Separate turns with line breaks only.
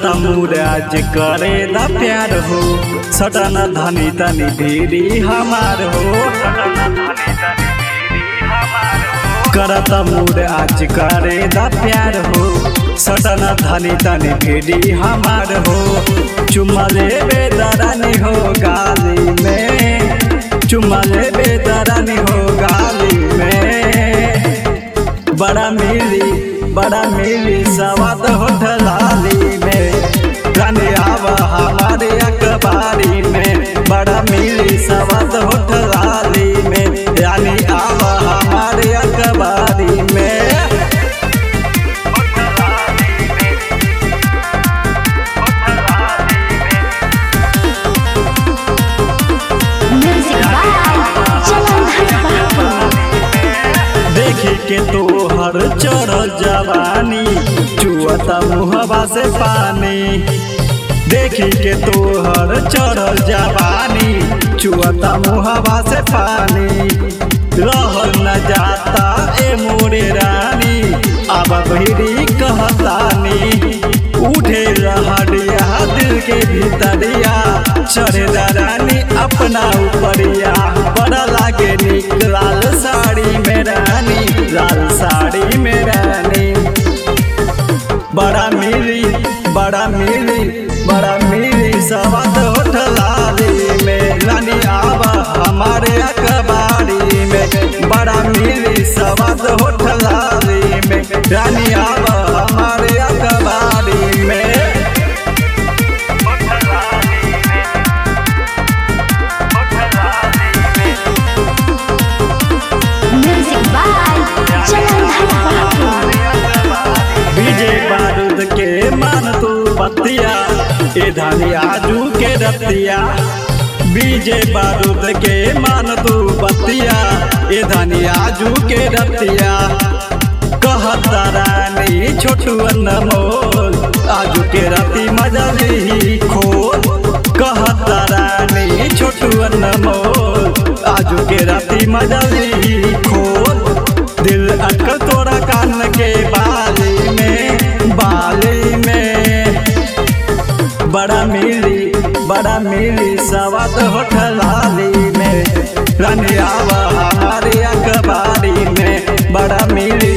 करत मुराज करे द प्यार हो सटन धनी तनी भीरी हमार हो करत मुराज करे द प्यार हो सटन धनी तनी भीरी हमार हो चुम्मा ले बेदरानी हो गाली में चुम्मा ले बेदरानी हो गाली में बड़ा मिली बड़ा मिली सवाद होठलाली में रानी आवा हमारे अखबारी में बड़ा मिली सवाद होठलाली में रानी आवा हमारे अखबारी में
Music by Jalandhar Babu.
देखी के तोहर चढ़ल जवानी चुअता मुहबा से पानी देखी के तोहर चढ़ल जवानी चुअता मुहबा से पानी रहल न जाता ए मोरे रानी अब भीड़ी कहतानी उठे रहड़िया दिल के भीतरिया चढ़े रानी अपना उपरिया बड़ा लागे निक लाल साड़ी में रानी लाल साड़ी में रानी बड़ा मिली बड़ा मिली बड़ा मिली सवाद होठलाली में रानी आवा हमारे अखबारी में बड़ा मिली सवाद होठलाली में रानी आवा हमारे अखबारी में
Music by Jalandhar Babu.
विजय बारूद के मान तू बतिया ए धानी आजू के रतिया विजय बारूद के मान तू बतिया ए धानी आजू के रतिया कहता रानी छोटू अनमोल आजू के रति मजा ली खोल कहता रानी छोटू अनमोल आजू के रति मजा ली खोल दिल अटकल तोरा कान के बाली में बाली में बड़ा मिली बड़ा मिली सवाद होठलाली में रानी आवा हमारी अखबारी में बड़ा मिली